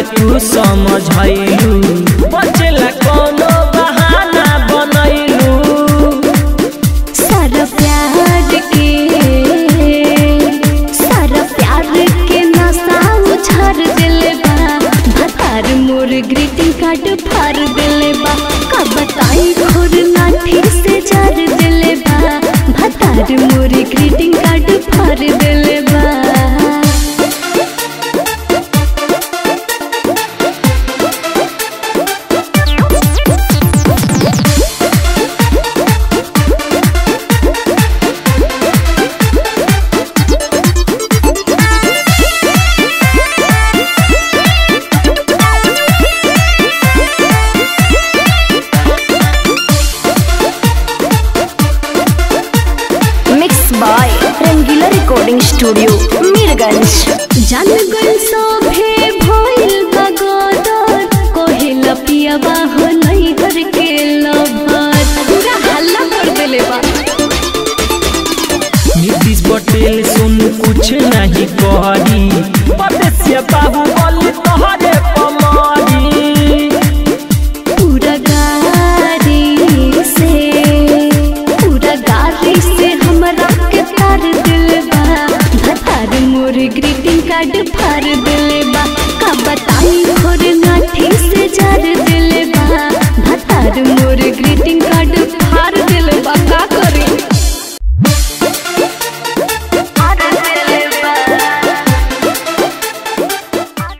तू समझैलू बचेला कोनो बहाना बनैलू सारा प्यार के सारा प्यार के नशा उछार दिले बा भतार मोर ग्रीटिंग कार्ड फाड़ दिले बा का बताई खोर लाठी से जार दिले बा भतार मोर ग्रीटिंग कार्ड फाड़ दिले बा mix by Rangila recording studio Mirganj जान गल सोभे भइल बगदर कोहिला पियावा हो नहीं घर के लभर पूरा हल्ला कर देले बा नीतीश पटेल सुन कुछ नहीं करी परदेसिया बाहुबली तोहरे पमारी पूरा गाड़ी से पूरा गाड़ी से हमरा के तार दिल बा भतार मोर ग्रीटिंग कार्ड फाड़ दिले बा का बताई खोर नाठी से जार दिले बा भतार मोर